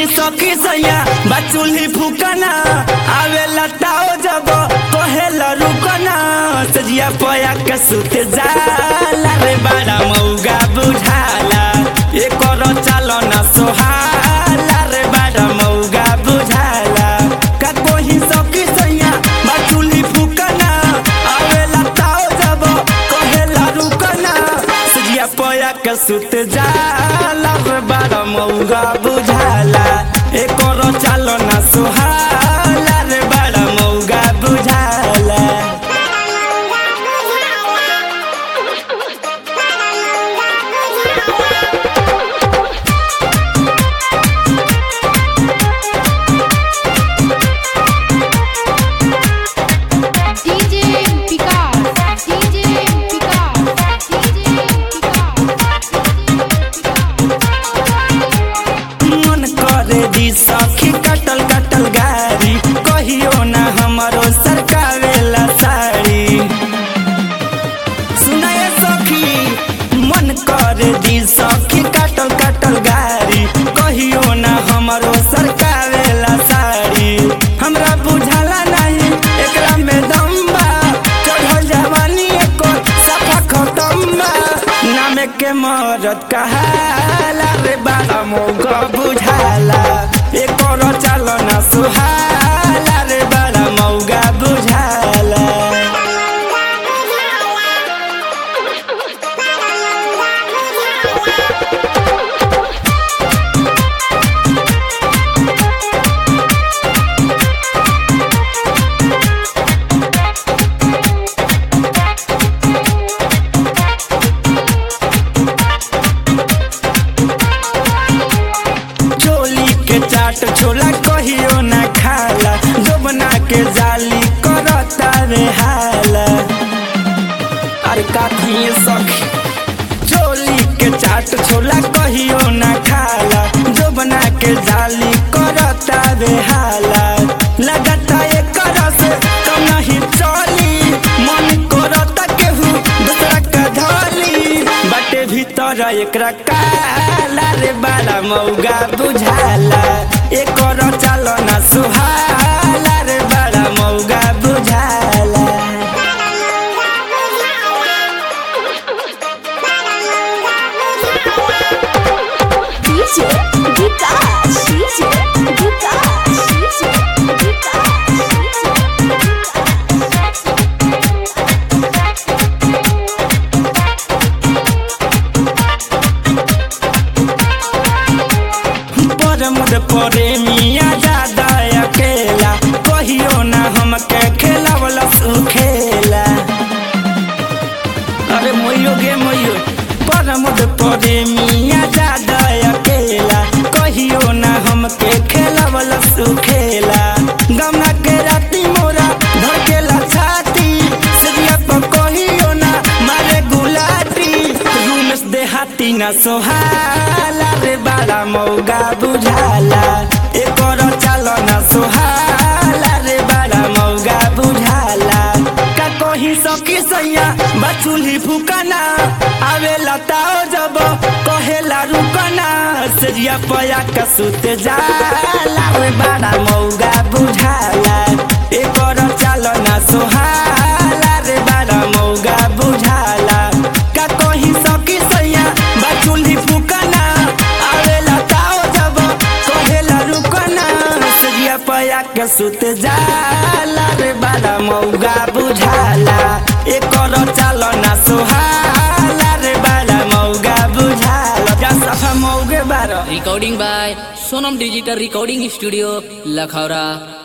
कहीं सखी सैया बचुली फुकना आवे लताओ जब कहेला रुकना सजिया पया के सुत जाला रे बड़ा मौगा बुझाला एकर चालो ना सोहाला रे बड़ा मौगा बुझाला का कोही सखी सैया बचुली फुकना आवे लताओ जब कहेला रुकना सजिया पया के सुत जाला रे बड़ा मौगा बुझाला एकर चालो ना सोहाला रे बड़ा मौगा बुझाला DJ Picard, DJ Picard, DJ मन करे दी सखी कटल कटल गाड़ी कहियो ना हमरो सरकावेला साड़ी सुनाए सखी मन करे दी सखी कटल कटल गाड़ी कहियो ना हमरो सरकावेला साड़ी हमरा बुझाला नहीं एकरा में दम बा चढ़ल जवानी एको सफा खतम बा नाम के मरद कहाला रे बाबा मौका बुझाला एकर चालो ना सुहाला रे बड़ा मौगा बुझाला चोली के चाट छोला कहियो ना खाला जोबना के जाली करता रे हाला अरे काठी सखी चोली के चाट छोला कहियो ना खाला जोबना के जाली करता रे हाला लगता एकर से कम नहीं चली मन करता केहू दूसरा के धली बाटे भीतर एकरा काला रे बाला मौगा बुझाला एकर चालो ना सुहाला रे बाला मौगा बुझाला DJ Vikas, DJ Vikas, DJ परमद परे मिया दादा अकेला कहियो ना हमके खेला वाला सुखेला अरे मोयो गे मोयो परमद परे मिया दादा अकेला कहियो ना हमके खेला वाला सुखेला गमना के राती मोरा धड़केला छाती सजिया पर कहियो ना मारे गुलाटी रूमेश देहाती ना सोहाला रे बाला मौगा बुझाला एकर चालो ना सोहाला रे बाला मौगा बुझाला का कही सकी सैया बचुली फुकना आवे लताओ जब कहेला रुकना सजिया पया का सुत जाला रे बाला मौगा बुझाला एकर चालो ना सोहाला रे बाला मौगा बुझाला का कही सकी सैया बचुली फुकना आवे लताओ जब कहेला रुकना सजिया पया के सुत जाला रे बाला मौगा बुझाला एकर चालो ना सोहाला रे बाला मौगा बुझाला जा सफा मौगे बारो Recording by Sonam Digital Recording Studio, Lakhara.